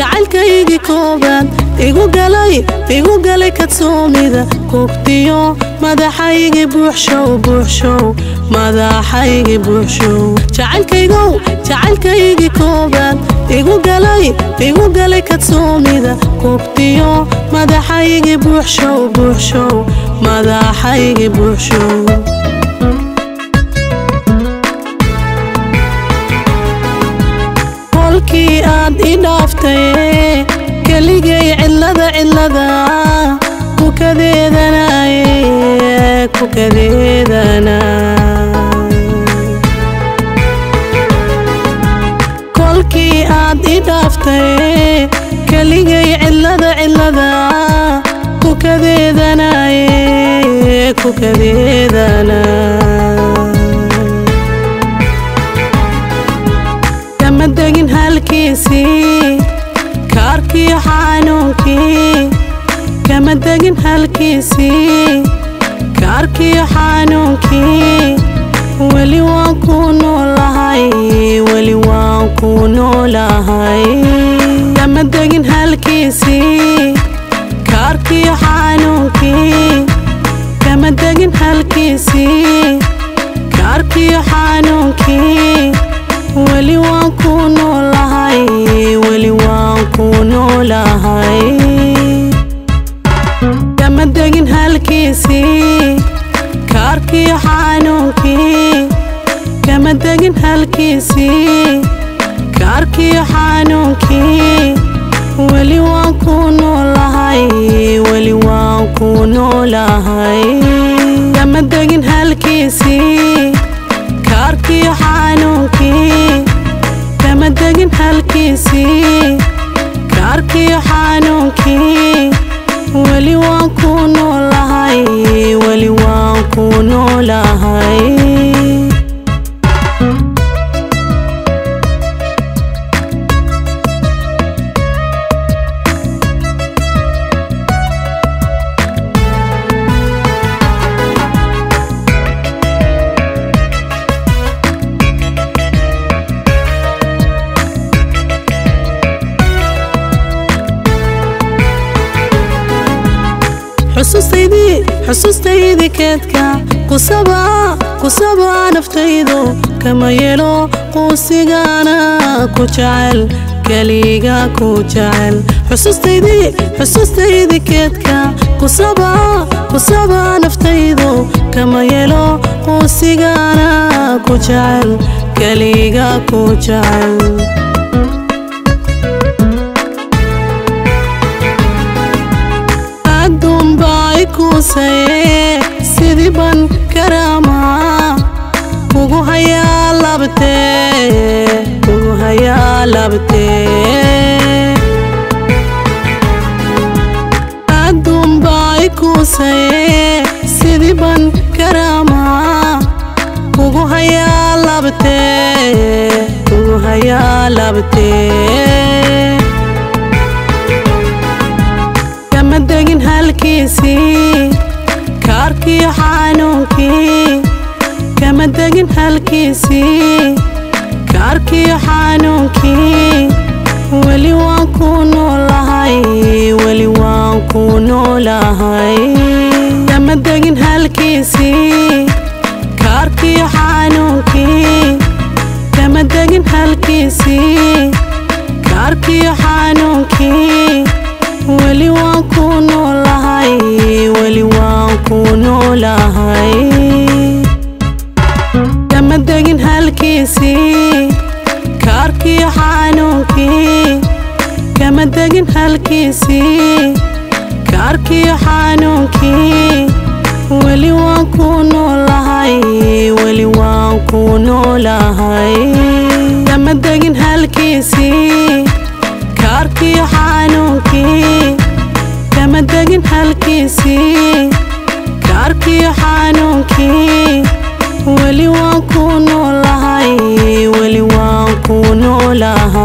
jacaylkaygii koobaad igu galay igu galay kadsoomida kugtiyo madaxaygii buuxshow buuxshow madaxaygii buuxshow jacaylkaygow jacaylkaygii koobaad igu galay igu galay kadsoomida kugtiyo madaxaygii buuxshow buuxshow madaxaygii buuxshow kolkii aad i dhaaftay keligay cidlada cidlada kukadeedanaye kukadeedana kolkii aad i dhaaftay keligay cidlada cidlada kukadeedanaye kukadeedana kama degin halkiisii kaarkiyo xanuunkii kama degin halkiisii kaarkiyo xanuunkii weli waan ku noolahay weli waan ku noolahay kama degin halkiisii kaarkiyo xanuunkii kama degin halkiisii kaarkiyo xanuunkii weli waan ku noolahay weli waan ku noolahay kama degin halkiisii kaarkiyo xanuunkii kama degin halkiisii kaarkiyo xanuunkii weli waan ku noolahay weli waan ku noolahay kama degin halkiisii kaarkiyo xanuunkii kama degin halkiisii kaarkiyo xanuunkii weli waan ku noolahay weli waan ku noolahay xusuustaydii xusuustaydii keedka kusaba kusaba naftaydu kama yelo quusigaana ku jecel keliga ku jecel xusuustaydii xusuustaydii keedka kusaba kusaba naftaydu kama yelo quusigaana ku jecel keliga ku jecel kuusaye sidii ban karaamaa kugu hayaa labtee kugu hayaa labtee adduunbaay kuusaye sidii ban karaamaa kugu hayaa labtee kugu hayaa labtee kama degin halkiisii kaarkiyo xanuunkii kama degin halkiisii kaarkiyo xanuunkii weli waan ku noolahay weli waan ku noolahay kama degin halkiisii kaarkiyo xanuunkii kama degin halkiisii kaarkiyo xanuunkii weli waan ku noolahay weli waan ku noolahay kama degin halkiisii kaarkiyo xanuunkii kama degin halkiisii kaarkiyo xanuunkii weli waan ku noolahay weli waan ku noolahay kama degin halkiisii kaarkiyo xanuunkii kama degin halkiisii kaarkiyo xanuunkii weli waan ku noolahay weli waan ku noolahay